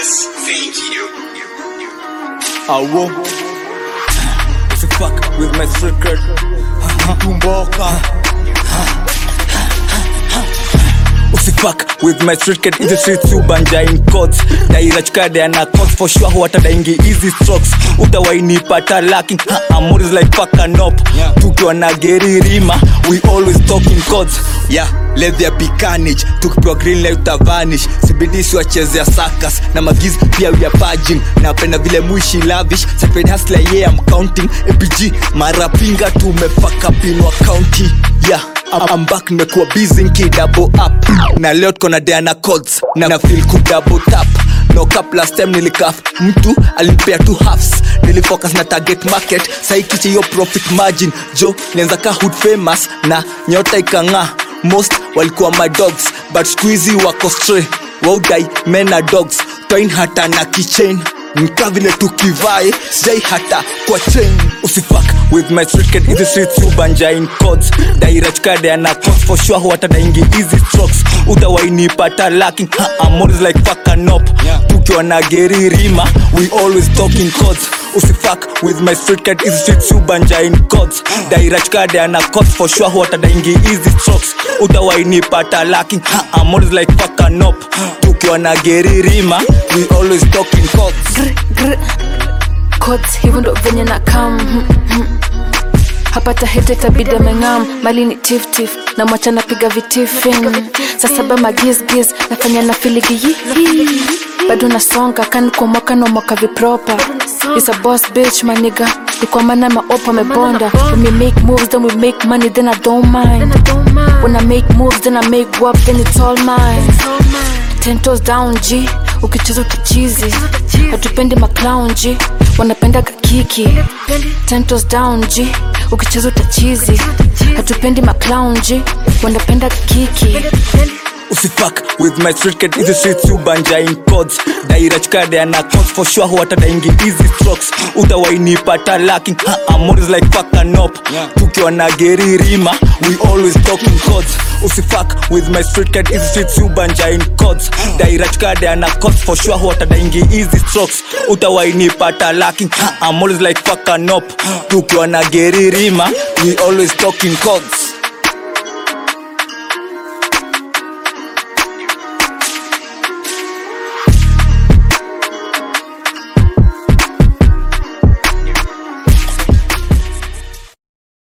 Yes, thank you. I won't If you fuck with my street cred Tumboka Usifuck with my street cred Hizi streets ubanja in courts Daira chukade ana courts for sure Huwata daingi easy strokes Utawainipata lacking I'm is like fucking up Tukiwa na geri rima We always talking courts Yeah, let there be carnage tukipewa green light utavanish sibidisi wachezea sakas na magiz pia we are purging napenda vile mwishi lavish Sacred hustler yeah I'm counting APG mara pinga tumefaka pinwa county yeah I'm, I'm back nimekuwa busy nki double up na leo tuko na Diana codes na, na feel ku double tap no cap last time nilikaf mtu alinipea two halves nilifocus na target market saikiche hiyo profit margin jo nianza ka hood famous na nyota ikang'aa most walikuwa my dogs but squeezy wako stray waudai mena dogs twain hata na kichain nka vile tukivae sijai hata kwa chain usifak with my street kid hizi streets ubanja in codes daira chukade ana codes for sure huwata daingi easy strokes utawainipata lacking I'm always like fucking up tukiwa na geri rima we always talking codes usifak with my street kid hizi streets ubanja in codes daira chukade ana codes for sure huwata daingi easy strokes utawainipata lacking I'm always like fucking up tukiwa na geri rima we always talking codes Gr, gr. Codes, hivyo ndo venye na kam hmm, hmm. hapata hete tabidi ameng'am mali ni tiftif na mwacha napiga vitifin saa saba magizgiz nafanya na filigiyi bado nasonga kani kwa mwaka na mwaka vipropa is a boss bitch maniga nikwamana maopa mebonda when we make moves then we make money then i don't mind when i make moves then i make work then it's all mine ten toes down g ukicheza utachizi hatupendi maclown g wanapenda kakiki ten toes down g ukicheza utachizi hatupendi maclown g wanapenda kakiki usifak with my street kid hizi streets ubanja in codes daira chukade ana codes for sure huwata daingi easy strokes utawainipata lacking I'm always like fucking up tukiwa na geri rima we always talking codes usifak with my street kid hizi streets ubanja in codes daira chukade ana codes for sure huwata daingi easy strokes utawainipata lacking I'm always like fucking up tukiwa na geri rima we always talking codes